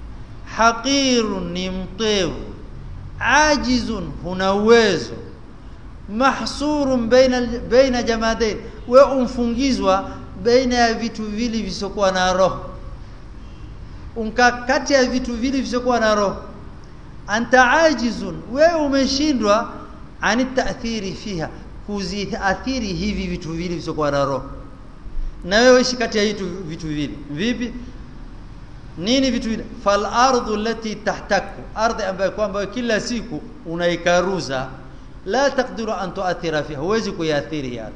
haqirun ni mtevu ajizun huna uwezo mahsurun baina baina jamadain we umfungizwa baina ya vitu vili visokuwa na roho unka kati ya vitu vili visokuwa na roho anta ajizun wewe umeshindwa ani taathiri fiha kuziathiri hivi vitu vili visokuwa na roho na wewe ishi kati ya hitu vitu vile vipi nini vitu vile fal ardu allati tahtaku ardhi ambayo kwamba kila siku unaikaruza la taqdiru an tuathira fiha huwezi kuiathiri yani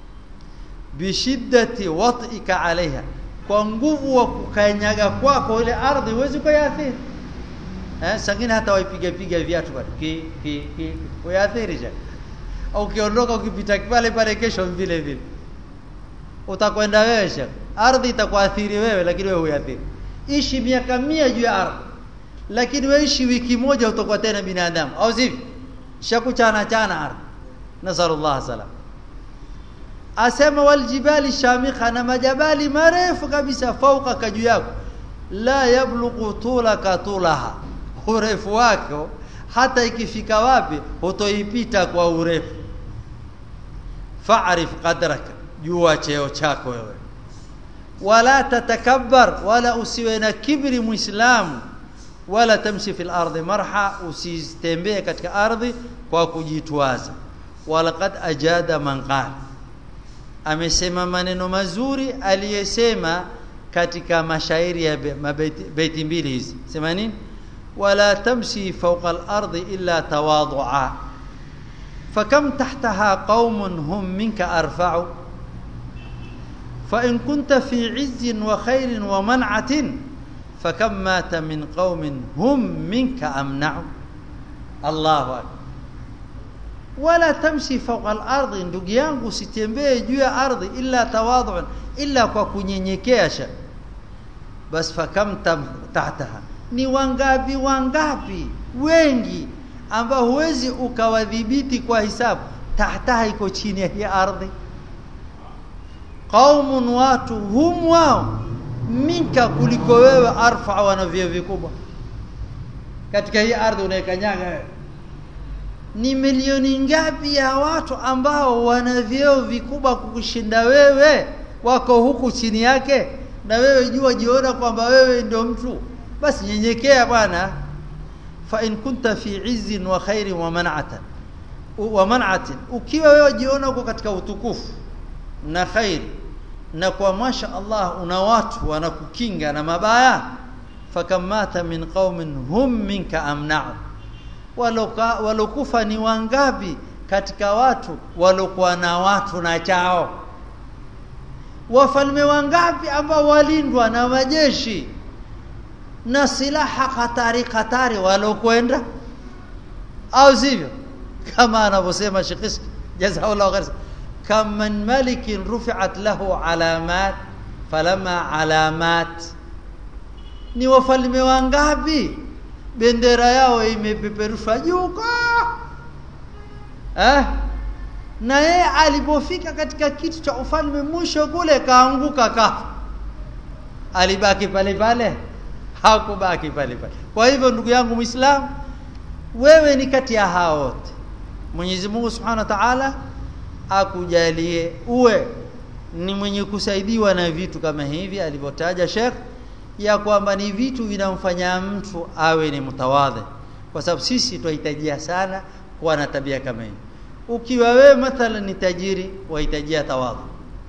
bishiddati wat'ika alaiha kwa nguvu wa kukanyaga kwako ile ardhi huwezi kuiathiri eh sangine hata waipiga piga viatu bado ki ki ki kuiathiri je au ukiondoka ukipita pale pale kesho vile vile utakwenda wewe shekh ardhi itakuathiri wewe lakini wewe huathiri ishi miaka mia juu ya ardhi lakini wewe ishi wiki moja utakuwa tena binadamu au sivyo shakuchana chana ardhi nasallallahu salam asema wal jibali shamikha na majabali marefu kabisa fauka kaju yako la yablughu tulaka tulaha urefu wako hata ikifika wapi hutoipita kwa urefu fa'rif qadraka jua cheo chako wewe wala tatakabbar wala usiwe na kibri muislamu wala tamshi fil ardi marha usitembee katika ardhi kwa kujitwaza walaqad ajada man qala amesema maneno mazuri aliyesema katika mashairi ya baiti mbili hizi sema nini wala tamshi fawqa al-ardi illa tawadu'a fakam tahtaha qaumun hum minka arfa'u فإن كنت في عز وخير ومنعة فكم مات من قوم هم منك أمنع الله أكبر ولا تمشي فوق الأرض ndugu yangu usitembee juu ya ardhi illa tawadhu'an illa kwa kunyenyekea sha bas fakam tahtaha ni wangapi wangapi wengi ambao huwezi ukawadhibiti kwa hisabu tahtaha iko chini ya hii ardhi qaumun watu hum wao minka kuliko wewe arfa wana vyeo vikubwa katika hii ardhi unaikanyaga wewe ni milioni ngapi ya watu ambao wana vyeo vikubwa kukushinda wewe wako huku chini yake na wewe jua jiona kwamba wewe ndio mtu basi nyenyekea bwana fa in kunta fi izzin wa khairin wa man'atan wa man'atin ukiwa wewe jiona uko katika utukufu na khairi na kwa masha Allah una watu wanakukinga na mabaya fakamata min qaumin hum minka amna'u walokufa ni wangapi katika watu walokuwa na watu na chao wafalme wangapi ambao walindwa na majeshi na silaha hatari hatari walokwenda au sivyo kama anavyosema Sheikh jazakallahu khair kam min malikin rufi'at lahu alamat falama alamat ni wafalme wangapi bendera yao imepeperushwa juu eh na yeye alipofika katika kitu cha ufalme mwisho kule kaanguka kafa alibaki pale pale hakubaki pale pale kwa hivyo ndugu yangu muislamu wewe ni kati ya hao wote Mwenyezi Mungu Subhanahu wa Ta'ala akujalie uwe ni mwenye kusaidiwa na vitu kama hivi alivyotaja Sheikh ya kwamba ni vitu vinamfanya mtu awe ni mtawadhi kwa sababu sisi tunahitajia sana kuwa na tabia kama hii ukiwa wewe mathalan ni tajiri wahitajia tawadhu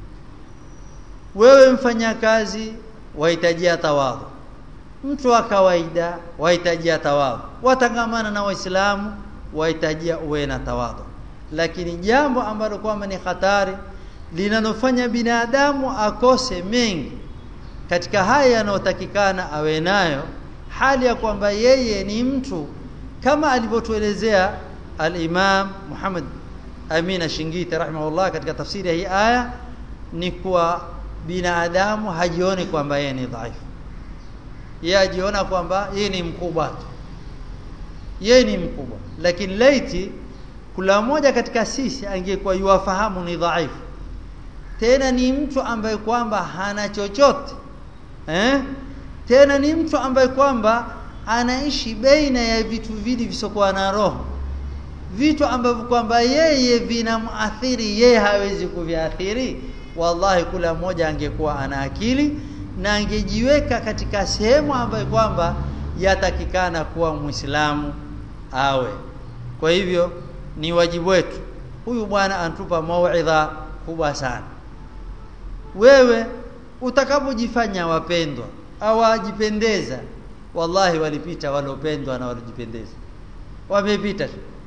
wewe mfanyakazi wahitajia tawadhu mtu wa kawaida wahitajia tawadhu watangamana na waislamu wahitajia uwe na tawadhu lakini jambo ambalo kwamba ni hatari linalofanya binadamu akose mengi katika haya yanayotakikana awe nayo hali ya kwamba yeye ni mtu kama alivyotuelezea al-Imam Muhammad Amina Shingiti rahimahullah katika tafsiri ya hii aya ni kuwa binadamu hajioni kwamba yeye ni dhaifu yeye ajiona kwamba yeye ni mkubwa tu yeye ni mkubwa lakini laiti kula moja katika sisi angekuwa yuwafahamu ni dhaifu tena ni mtu ambaye kwamba hana chochote eh tena ni mtu ambaye kwamba anaishi baina ya vitu vili visokuwa na roho vitu ambavyo kwamba yeye vinamathiri yeye hawezi kuviathiri wallahi kula mmoja angekuwa ana akili na angejiweka katika sehemu ambayo kwamba yatakikana kuwa muislamu awe kwa hivyo ni wajibu wetu huyu bwana antupa mauidha kubwa sana wewe utakapojifanya wapendwa au wajipendeza wallahi walipita walopendwa na walojipendeza wamepita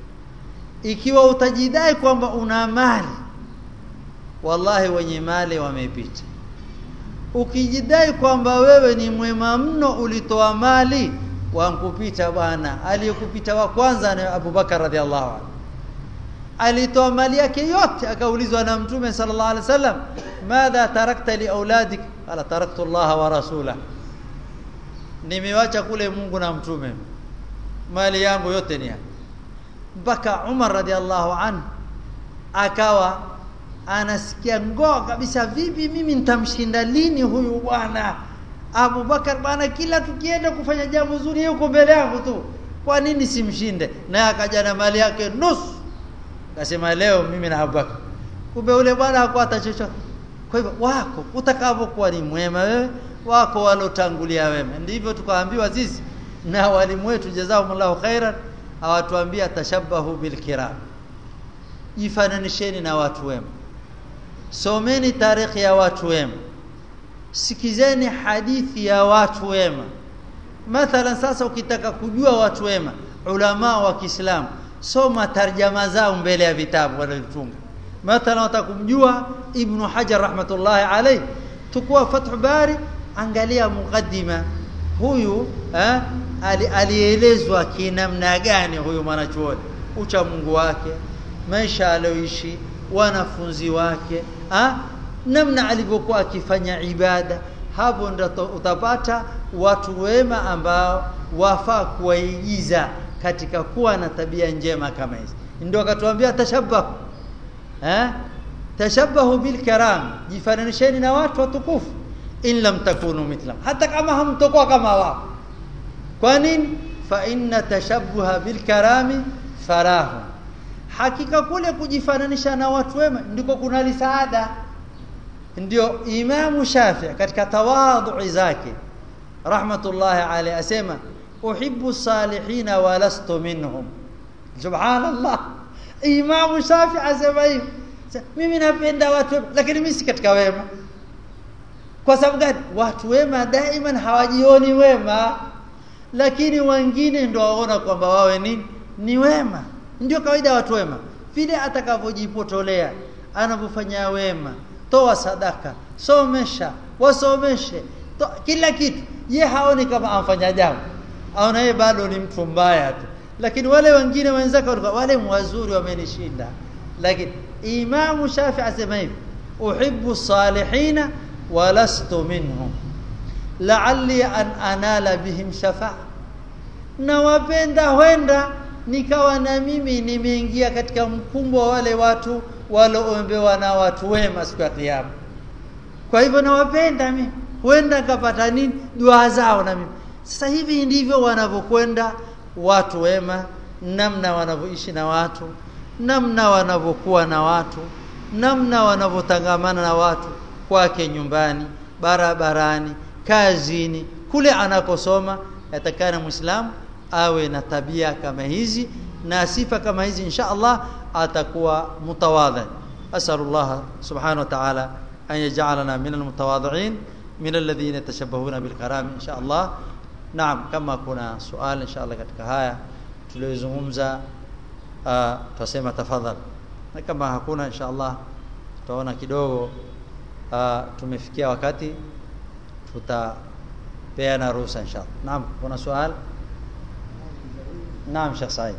ikiwa utajidai kwamba una mali wallahi wenye mali wamepita ukijidai kwamba wewe ni mwema mno ulitoa mali wankupita bwana aliyekupita wa kwanza ni Abu Bakar radhiallahu anhu alitoa mali yake yote akaulizwa na mtume sallallahu alaihi wasallam madha tarakta li auladik ala taraktu Allah wa rasulah nimewacha kule Mungu na mtume mali yangu yote ni mpaka Umar radhiallahu anhu akawa anasikia ngoo kabisa vipi mimi nitamshinda lini huyu bwana Abu Bakar bwana kila tukienda kufanya jambo zuri yuko mbele yangu tu kwa nini simshinde naye akaja na mali yake nusu akasema leo mimi na Abu Bakar kumbe ule bwana hakuwa chochote kwa hivyo wako utakapokuwa ni mwema wewe wako walotangulia wema ndivyo tukaambiwa sisi na walimu wetu jazakumullahu khairan hawatuambia tashabahu bilkiram jifananisheni na watu wema someni tarikhi ya watu wema sikizeni hadithi ya watu wema mathalan sasa ukitaka kujua watu wema ulama wa Kiislamu soma tarjama zao mbele ya vitabu wanavitunga mathalan utakumjua ibn hajar rahmatullahi alayhi tukua fath bari angalia mukaddima huyu eh, alielezwa kinamna gani huyu mwanachuoni ucha Mungu wake maisha aliyoishi wanafunzi wake ha? namna alivyokuwa akifanya ibada hapo ndo utapata watu wema ambao wafaa kuwaigiza katika kuwa na tabia njema kama hizi ndio akatuambia tashabbahu eh tashabbahu bil karam jifananisheni na watu watukufu in lam takunu mithlam hata kama hamtokuwa kama wao kwa nini fa inna tashabbuha bil karami farahu hakika kule kujifananisha na watu wema ndiko kuna lisaada ndio imamu shafi katika tawadhu zake rahmatullahi alayhi asema uhibbu salihina wa lastu minhum subhanallah imamu shafi asema hivi mimi napenda watu wema lakini mimi si katika wema kwa sababu gani watu wema daima hawajioni wema lakini wengine ndio waona kwamba wawe ni ni wema ndio kawaida ya watu wema vile atakavyojipotolea anavyofanya wema toa sadaka somesha wasomeshe to, kila kitu ye haoni kama amfanya jambo aona yeye bado ni mtu mbaya tu lakini wale wengine wenzake walikuwa wale wazuri wamenishinda lakini imamu shafi asema hivi uhibbu salihina wa lastu minhum la'alli an anala bihim shafa'a na wapenda huenda nikawa na mimi nimeingia katika mkumbo wa wale watu waloombewa na watu wema siku ya kiyama kwa hivyo nawapenda mimi huenda nikapata nini dua zao na mimi sasa hivi ndivyo wanavyokwenda watu wema namna wanavyoishi na watu namna wanavyokuwa na watu namna wanavyotangamana na watu kwake nyumbani barabarani kazini kule anakosoma yatakana muislamu awe na tabia kama hizi na sifa kama hizi insha Allah atakuwa mutawadhi asalullah subhanahu wa ta'ala an yaj'alana min almutawadhi'in min alladhina yatashabbahuna bilkaram insha Allah naam kama kuna swali insha Allah katika haya tuliyozungumza uh, tutasema tafadhali na kama hakuna insha Allah tutaona kidogo uh, tumefikia wakati tutapeana ruhusa insha Allah naam kuna swali naam Sheikh Said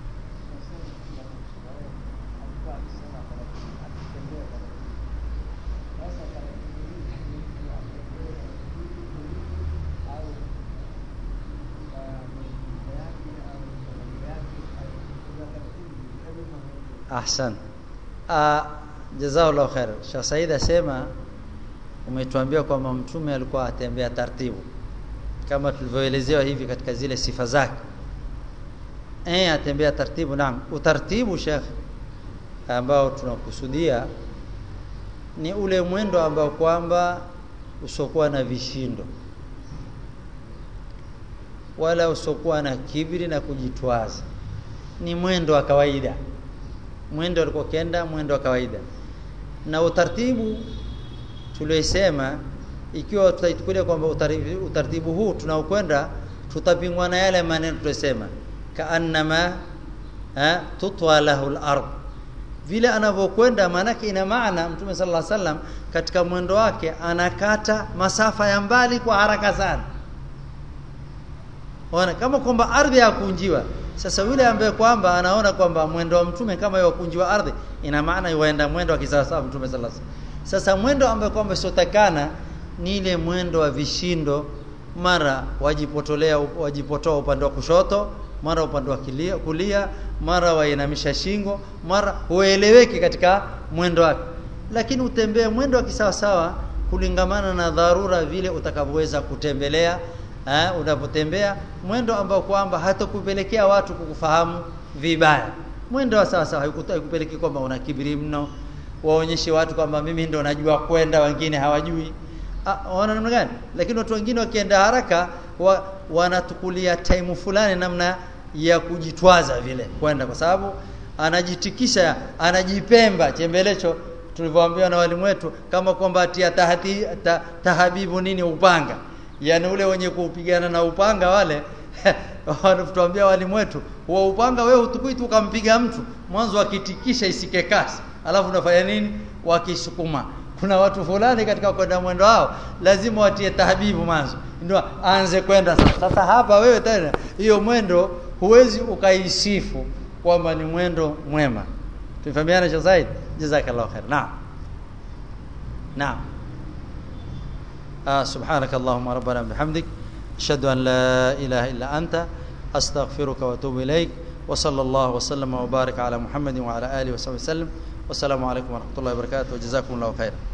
ahsan uh, jazakallahu khair Sheikh Said asema umetuambia kwamba mtume alikuwa atembea taratibu kama tulivyoelezewa hivi katika zile sifa zake eh atembea taratibu naam utaratibu Sheikh ambao tunakusudia ni ule mwendo ambao kwamba usokuwa na vishindo wala usokuwa na kibri na kujitwaza ni mwendo wa kawaida mwendo alikuwa kenda mwendo wa kawaida na utaratibu tuliosema ikiwa tutaitukulia kwamba utaratibu huu tunaokwenda tutapingwa na yale maneno tulisema kaannama tutwa lahu al-ard vile anavyokwenda maanake ina maana mtume sallallahu alaihi wasallam katika mwendo wake anakata masafa ya mbali kwa haraka sana ona kama kwamba ardhi yakunjiwa sasa yule ambaye kwamba anaona kwamba mwendo wa mtume kama yakunjiwa ardhi ina maana yuenda mwendo wa kisawasawa mtume sallallahu alaihi wasallam sasa mwendo ambaye kwamba siotakana ni ile mwendo wa vishindo mara wajipotolea wajipotoa upande wa kushoto mara upande wa kulia, kulia mara wainamisha shingo mara hueleweki katika mwendo wake lakini utembee mwendo wa kisawasawa kulingamana na dharura vile utakavyoweza kutembelea eh, unapotembea mwendo ambao kwamba hatakupelekea watu kukufahamu vibaya mwendo wa sawa sawa haikupeleki kwamba una kibiri mno waonyeshe watu kwamba mimi ndo najua kwenda wengine hawajui wana namna gani lakini watu wengine wakienda haraka wa, wanatukulia time fulani namna ya kujitwaza vile kwenda kwa sababu anajitikisha anajipemba chembelecho tulivyoambiwa na walimu wetu kama kwamba atia tahati, ta, tahabibu nini upanga yani ule wenye kupigana na upanga wale wanatuambia walimu wetu wa upanga wewe utukui tu ukampiga mtu mwanzo akitikisha isike kasi alafu unafanya nini wakisukuma kuna watu fulani katika kwenda mwendo wao lazima watie tahbibu mwanzo ndio aanze kwenda sasa. Sasa hapa wewe tena hiyo mwendo huwezi ukaisifu kwamba ni mwendo mwema. Tumefahamiana Sheikh Said? Jazakallahu khair. Naam. Naam. آه سبحانك اللهم ربنا بحمدك أشهد أن لا إله إلا أنت أستغفرك وأتوب إليك وصلى الله وسلم وبارك على محمد وعلى آله وصحبه وسلم والسلام عليكم ورحمة الله وبركاته وجزاكم الله خيرا